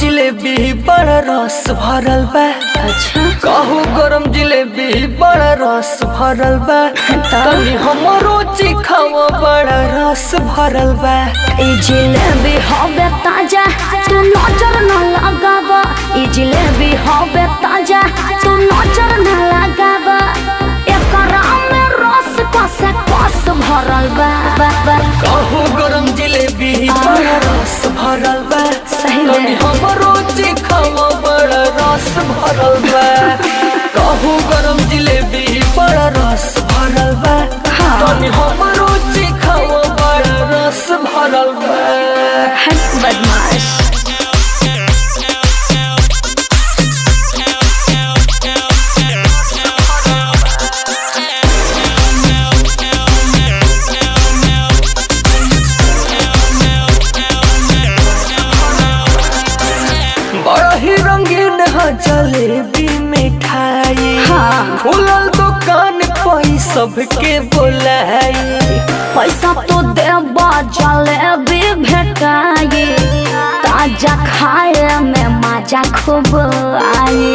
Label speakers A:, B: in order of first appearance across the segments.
A: जिलेबी बड़ा रस भरल बा
B: अच्छा
A: कहू गरम जिलेबी बड़ा रस भरल बा तनी हमरो चिखावा बड़ा रस भरल बा
B: ई जिलेबी हवे ताजा तू नजर न लगावा ई जिलेबी हवे ताजा तू नजर न लगावा एकरा में रस कस कस भरल बा बा बा
A: कहू गरम जिलेबी बड़ा रस भरल बा
B: सही में।
A: तनी हमरो चिखावा बड़ा रस भरल बा कहू गरम जिलेबी बड़ा रस भरल बा
B: हाँ।
A: तनी हमरो चिखावा बड़ा रस भरल बा
B: हट बदमाश
A: बड़ा ही रंगीन है जलेबी मिठाई
B: हाँ।
A: खुलल दुकान कोई सबके बोलाई
B: पैसा तो देबा जलेबी भेटाई ताजा खाए में मजा खूब आई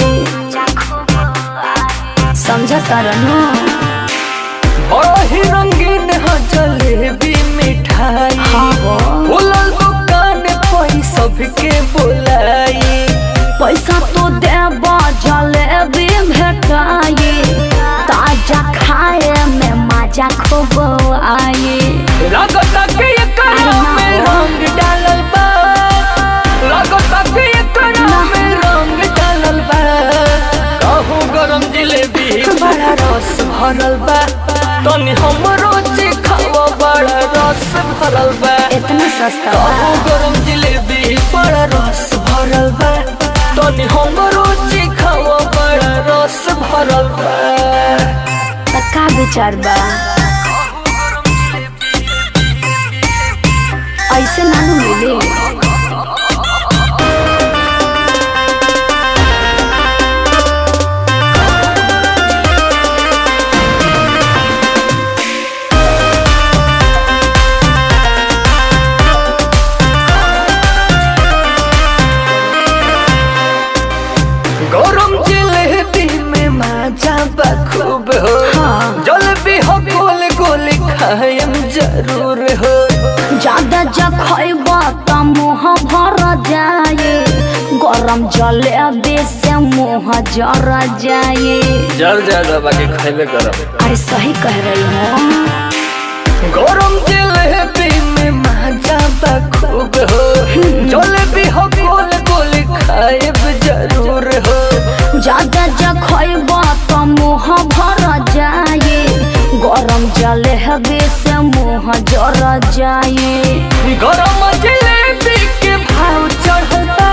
B: समझ तरनू
A: बड़ा ही रंगीन है जलेबी मिठाई
B: हाँ हो।
A: खुलल दुकान कोई सबके बोलाई
B: पैसा तो देबा जलेबी भेटाई ताजा खाए में मजा खूब आई
A: लागता के एकरा में रंग डालल बा लागता के एकरा में रंग डालल बा कहू गरम जिलेबी बड़ा रस भरल बा तनी हमरो चिखावा बड़ा रस भरल बा
B: इतना सस्ता
A: कहू
B: बा
A: गरम जिलेबी बड़ा रस भरल बा तनी हमरो चिखावा बड़ा रस भरल बा
B: त का विचार बा ऐसे नानू मिले
A: गरम जिलेबी में मजा बखूब हो
B: हाँ।
A: जलेबी हो गोल गोल खाएम जरूर हो
B: ज्यादा जब खैबा त मुँह भर जाए गरम जलेबी से मुँह जर जाए
A: जल ज्यादा बाकी खाइबे गरम
B: अरे सही कह रही हूँ
A: गरम जिलेबी में मजा बखूब हो जलेबी हो गोल गोल खाएब जरूर हो
B: ज्यादा जब खैबा त मुँह भर जाए गरम जलेबी से मुँह जर जाए
A: गरम जिलेबी के भाव चढ़ल बा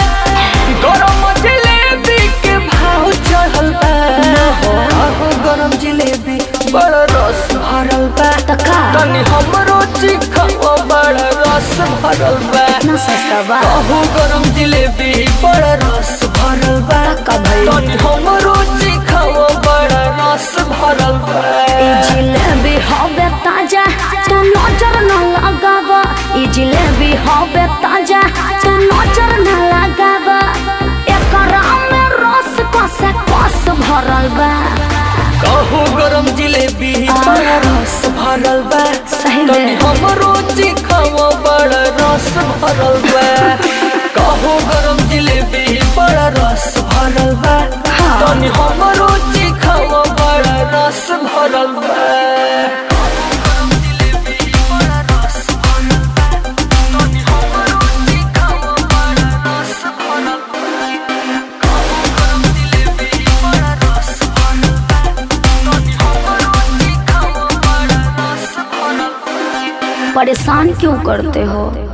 A: गरम जिलेबी के भाव चढ़ल बा आहो गरम जिलेबी बड़ा रस भरल बा
B: त का
A: तनी हमरो चिखावा बड़ा रस भरल बा
B: इतना सस्ता बा
A: आहो गरम जिलेबी बड़ा रस भरल बा
B: का भइल?
A: तनी हमरो चिखावा बड़ा रस भरल बा
B: ई जिलेबी हवे ताजा तू नजर न लगावा ई जिलेबी हवे ताजा तू नजर न लगावा एकरा में रस कस कस भरल बा
A: कहू गरम जिलेबी बड़ा रस भरल बा
B: सही में।
A: तनी हमरो चिखावा बड़ा रस भरल बा कहू गरम जिलेबी बड़ा रस भरल बा
B: हाँ।
A: तनी हमरो चिखावा बड़ा रस भरल बा
B: परेशान क्यों करते हो